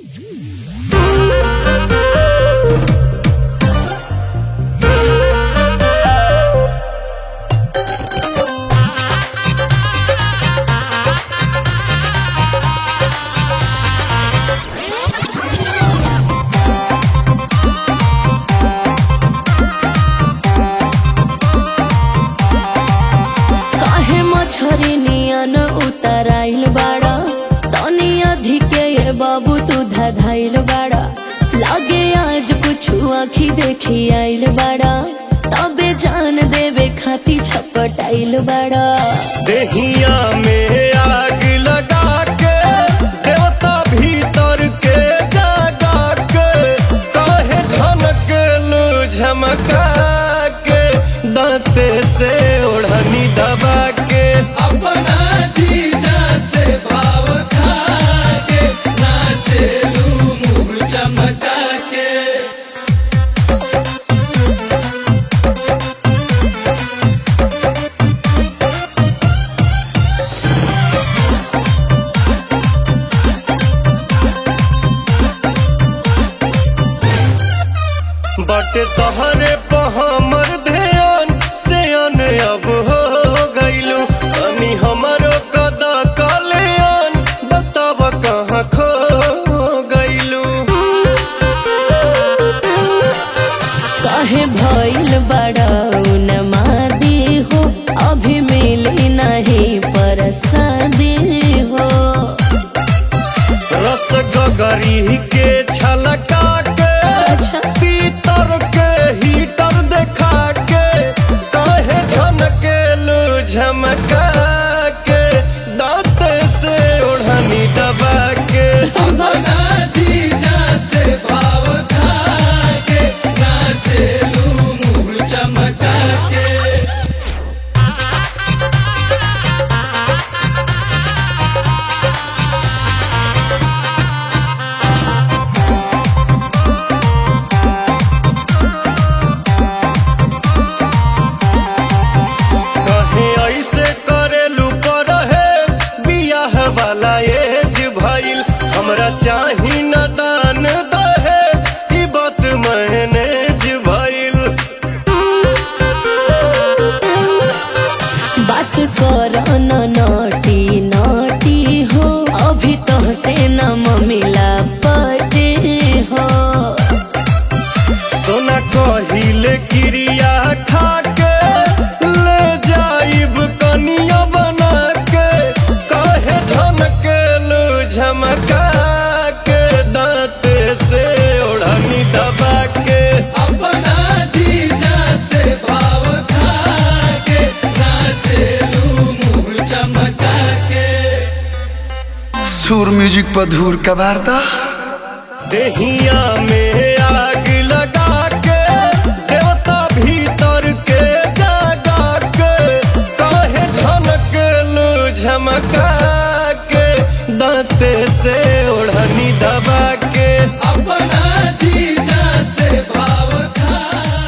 काहे मछरी नियन उतराइल बाड़ा तनी अधिके ये बाबू तू धधाइल बाड़ा लागे आज कुछ आखी देखी आइल बाड़ा तबे जान देवे खाती छपटाइल बाड़ा देहिया में आग लगा के देवता भीतर के जगा के काहे झनकेलू झमका के दांते से ओढ़नी दबा के अपना जीजा से भाव खा के नाचेलू मुंह चमका के बटे तहरे पे हमर ध्यान से अन अब हो गइलू तनी हमरो कदा कल्याण बताब कहाँ खो गइलू काहे भइल बाड़ा उन्मादी हो अभी मिली नहीं परसादी हो रस गगरी के छलका के अच्छा। पीतर के हीटर देखा के काहे झनकेलू झमका के दांत से ओढ़नी दबा के अपना जीजा से भाव खा के नाचेलू मुंह चमका के कहे ऐसे करेलू पर है बियाह वाला एज भइल हमरा चाही न दान दहेज ई बात मैनेज भइल बात कर न नटी नटी हो अभी तो से न मिला पटे हो सोना कहिले क्रिया खा के ले जाइब कनिया बना के काहे झनकेलू झमका के दांत से ओढ़नी दबा के अपना जीजा से भाव खा के नाचेलू मुंह चमका के सुर म्यूजिक पर धूर का वार्ता देहिया में आग लगा के देवता भीतर के जगा के काहे झनकेलू झमका के दांते से ओढ़नी दबा के अपना जीजा से भाव खा